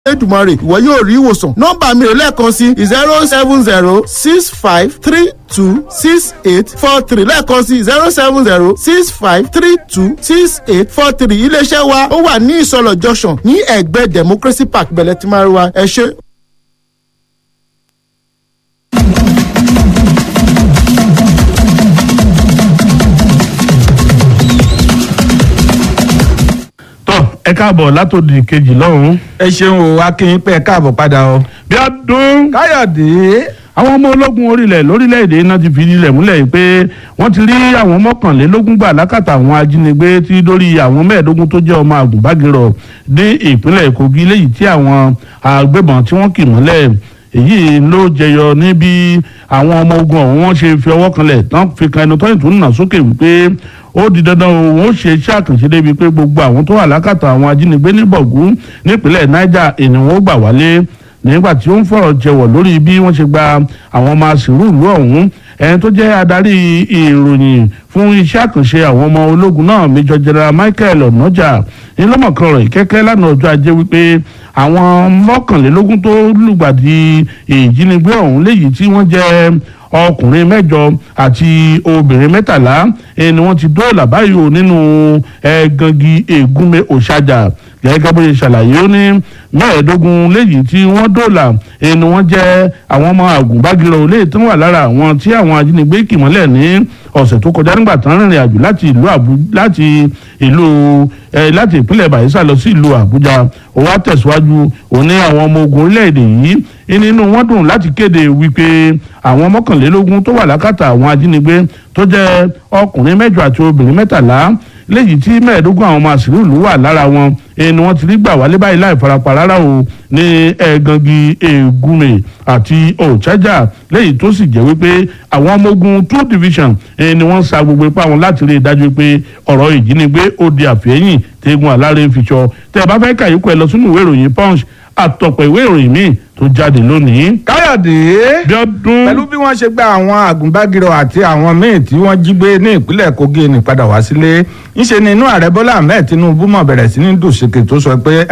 Èdùmàrè ìwọ yóò rí ìwòsàn nọ́mbà mi rè lẹ́ẹ̀kan sí zero seven zero six five three two six eight four three lẹ́ẹ̀kan sí zero seven zero six five three two six eight four three iléeṣẹ́ wa ó wà ní ìsọlọ̀ junction ní ẹ̀gbẹ́ democracy park bẹ̀lẹ̀ tí máa rí wa ẹ ṣé. tọ ẹ káàbọ̀ látòdì kejì lọ́hùn. ẹ ṣeun o akínyìn pé ẹ káàbọ̀ padà o. bí a dún. káyọ̀dé. àwọn ọmọ ológun orílẹ̀ lórílẹ̀‐èdè náà ti fi ilẹ̀ múlẹ̀ yìí pé wọ́n ti rí àwọn mọ́kànlélógún gbà lákàtà àwọn ajínigbé tí dórí àwọn mẹ́ẹ̀ẹ́dógún tó jẹ́ ọmọ àgùnbágirọ̀ ní ìpínlẹ̀ kogi léyìí tí àwọn agbébọn tí wọ́n kì mọ́lẹ̀ èyí ló jẹyọ níbi àwọn ọmọ ogun ọ̀hún wọ́n ṣe fi ọwọ́ kanlẹ̀ tán fi kan ẹnu tọ́yìn tó ń nà sókè wípé ó di dandan òun ó ṣe iṣẹ́ àkànṣe débi pé gbogbo àwọn tó wà lákàtà àwọn ajínigbé ní bọ̀gún nípínlẹ̀ niger ènìyàn ó gbà wálé nígbà tí ó ń fọ̀rọ̀ jẹ̀wọ̀ lórí bí wọ́n ṣe gba àwọn ọmọ àṣírù ìlú ọ̀hún ẹni tó jẹ́ adarí ìròyìn fún iṣẹ́ àkànṣe àwọn ọmọ ológun náà major general michael onoja ńlọmọkan rẹ̀ kẹ́kẹ́ lánàá ọjọ́ ajé wípé àwọn mọ́kànlélógún tó lùgbàdì ìjínigbé ọ̀hún léyìí tí wọ́n jẹ́ ọkùnrin mẹ́jọ àti obìnrin mẹ́tàlá ni wọ́n ti dóòlà báyìí o nínú ẹ̀ẹ́gangi ègúnmi òṣàjà gẹ́gẹ́ bó ṣe ṣàlàyé ó ní mẹ́ẹ̀ẹ́dógún léyìí tí wọ́n dóòlà ni wọ́n jẹ́ àwọn ọmọ àgùnbágirọ̀ olè tó wà lára àwọn tí àwọn ajínigbé kì mọ́lẹ̀ ní ọ̀sẹ̀ tó kọjá nígbà tán rìnrìn àjò láti ìlú àbú láti ìlú ẹ láti ìpínlẹ̀ bayelsa lọ sí ìlú àbújá ó wá tẹ̀síwájú òun ní àwọn ọmọ ogun orílẹ̀-èdè yìí nínú wọn dùn láti kéde wípé àwọn mọ́kànlélógún tó wà lákàtà àwọn ajínigbé tó jẹ́ ọkùnrin mẹ́jọ àti obìnrin mẹ́tàlá léyìí tí mẹ́ẹ̀ẹ́dógún àwọn ọmọ àṣírí ìlú wà lára wọn ẹni wọ́n ti rí gbà wálé báyìí láì farapa rárá o ní ẹ̀ẹ́gangi ègúnmè àti òchájà léyìí tó sì jẹ́ wípé àwọn ọmọ ogun two division ẹni wọ́n sa gbogbo ipá wọn láti rí i dájú pé ọ̀rọ̀ ìjínigbé ó di àfẹ́yìn tẹ́gun àlárẹ̀ fiṣọ tẹ́ ẹ bá fẹ́ kàyíkọ ẹ lọ sínú ìwé ìròyìn punch àtọ̀pọ̀ ìwé ìròyìn míì tó jáde lónìí. káyọ̀dé. bí ọdún. pẹ̀lú bí wọ́n ṣe gba àwọn àgùnbágirọ̀ àti àwọn míì tí wọ́n jí gbé ní ìpínlẹ̀ kogi ní padà wá sílé ńṣe ni inú ààrẹ bọ́lá ahmed tinubu mọ̀ bẹ̀rẹ̀ sí ní dùsèkè tó sọ pé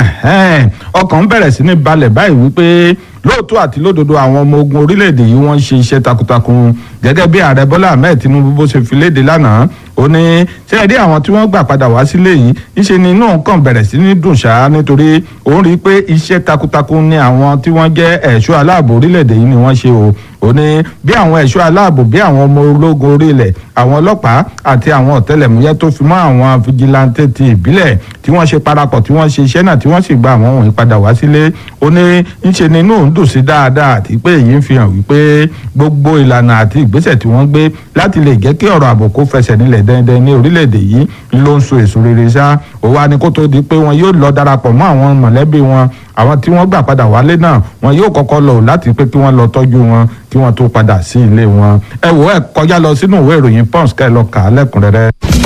ọkàn bẹ̀rẹ̀ sí ní balẹ̀ báyìí wípé lóòótọ́ àti lódodo àwọn ọmọ ogun orílẹ̀-èdè yìí wọ́n ń ṣe iṣẹ́ takuntakun gẹ́gẹ́ bí ààrẹ bọ́lá ahmed tinubu bó ṣe fi léde lánàá ó ní ṣé ẹ rí àwọn tí wọ́n gbà padà wá sílé yìí ńṣe ni inú kàn bẹ̀rẹ̀ sí ní dùn ṣáá nítorí òun rí i pé iṣẹ́ takuntakun ni àwọn tí wọ́n jẹ́ ẹ̀ṣọ́ aláàbò orílẹ̀-èdè yìí ni wọ́n ṣe o ó ní bí àwọn ẹ̀ṣọ́ aláàbò bí àwọn ọmọ ológun orílẹ̀ àwọn ọlọ́pàá àti àwọn ọ̀tẹlẹ̀múyẹ́ tó fi mọ́ àwọn fijilantẹ́ ti ìbílẹ̀ tí wọ́n ṣe parapọ̀ tí wọ́n ṣe iṣẹ́ náà tí wọ́n sì gba àwọn wọ̀nyí padà wá sílé ó ní ńṣe ni inú òun dùn sí dáadáa àti pé èyí ń fi hàn wípé gbogbo ìlànà àti ìgbésẹ̀ tí wọ́n gbé láti lè jẹ́ kí ọ̀rọ̀ ààbò kó fẹsẹ̀ nílẹ̀ dẹ́ndẹ́n ní orílẹ̀-èdè yìí ló ń so èso rere ṣá ó wá ní kó tó di pé wọn yóò lọ darapọ̀ mọ́ àwọn mọ̀lẹ́bí wọn àwọn tí wọ́n gbà padà wálé náà wọn yóò kọ́kọ́ lọ láti pé kí wọ́n lọ tọ́jú wọn kí wọ́n tó padà sí ilé wọn ẹ wò ẹ kọjá lọ sínú ìwé ìròyìn pons kẹ́ ẹ lọ kà á lẹ́kùnrẹ́rẹ́.